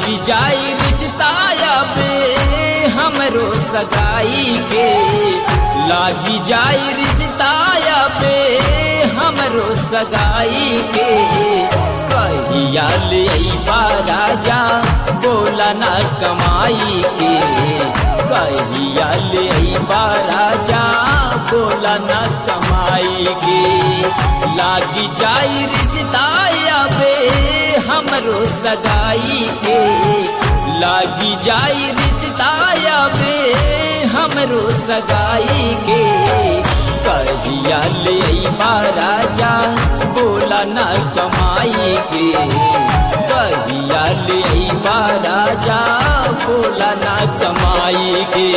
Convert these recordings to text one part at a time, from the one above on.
लागी जाई रिश्ता बे हमरो सगाई के लागी जाई रिश्ता बे हमरो सगाई के कहिया ले अइबा राजा बोला ना कमाई के कहिया ले अइबा राजा बोला ना कमाई के लागी जाई रिश्ता बे हमरो सगाई के लागी जाई रिश्ता बे हमरो सगाई के कहिया ले अइबा राजा बोला ना कमाई के कहिया ले अइबा राजा बोला ना कमाई के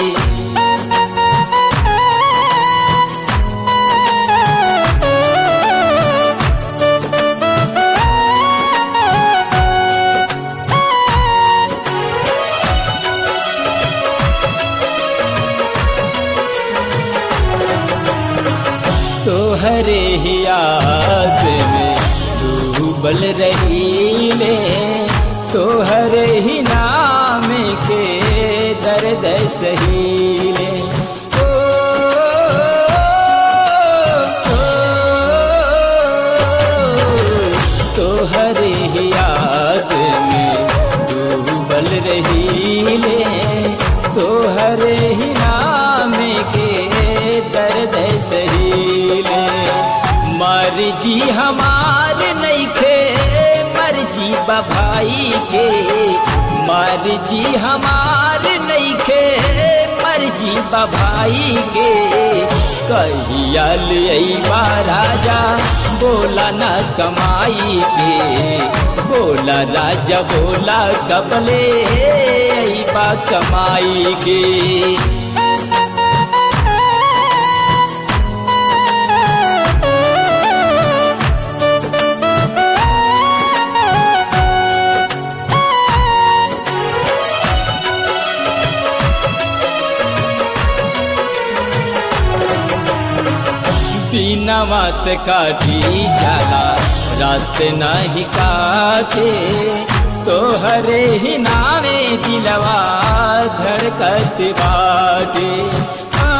तोहरे ही याद में डूबल रही ले तोहरे ही नाम के दर्द सहीले ओ, ओ, तोहरे ही याद में डूबल रही ले तोहरे ही नाम के दर्द सहीले मर्जी हमार नैखे मर्जी बभाई के मर्जी हमार नैखे मर्जी बभाई के कहिया अइबा राजा बोला न कमाई के बोला राजा बोला कबले अइबा कमाई के दीनवत काटी जाला रात नहीं काटे तोहरे ही नावे दिलवा धड़कत बाटे आ,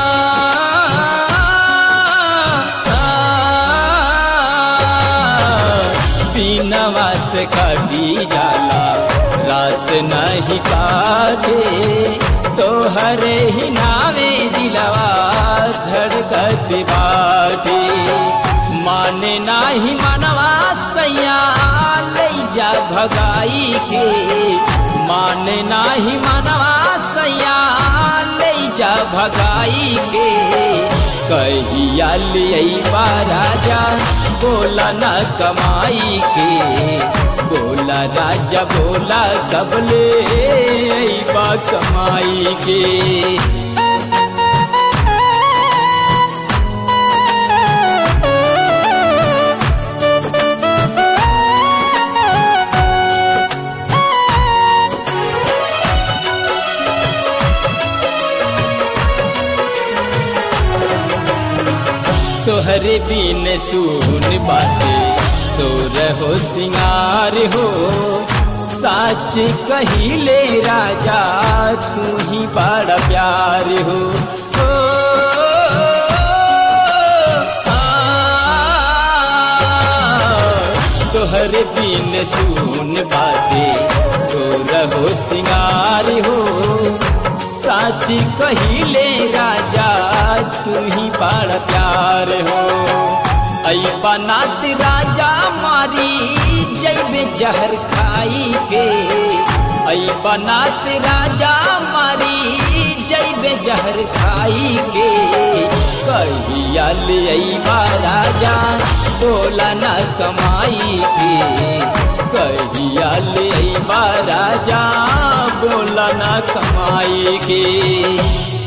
दीनवत काटी जाला रात नहीं काटे तोहरे ही नावे दिलवा धड़कत बाटे माने नाही मनवा सैया ले जा भगाई के माने नाही मनवा सैया ले जा भगाई के कहिया लिया राजा बोला न कमाई के बोला राजा बोला कबले बा कमाई के तोहरे बिन सुन बाटे तोर हो सिंगार हो साच कहिले राजा तू ही बड़ा प्यार हो ओ, आ, तोहरे बिन सुन बाटे सोर हो सिंगार हो साच कहिले राजा तू ही बड़ा प्यार हो ऐ बनात राजा मारी जैबे जहर खाई के ऐ बनात राजा मारी जैबे जहर खाई के कहिया ले अइबा राजा बोला न कमाई के कहिया ले अइबा राजा बोला न कमाई के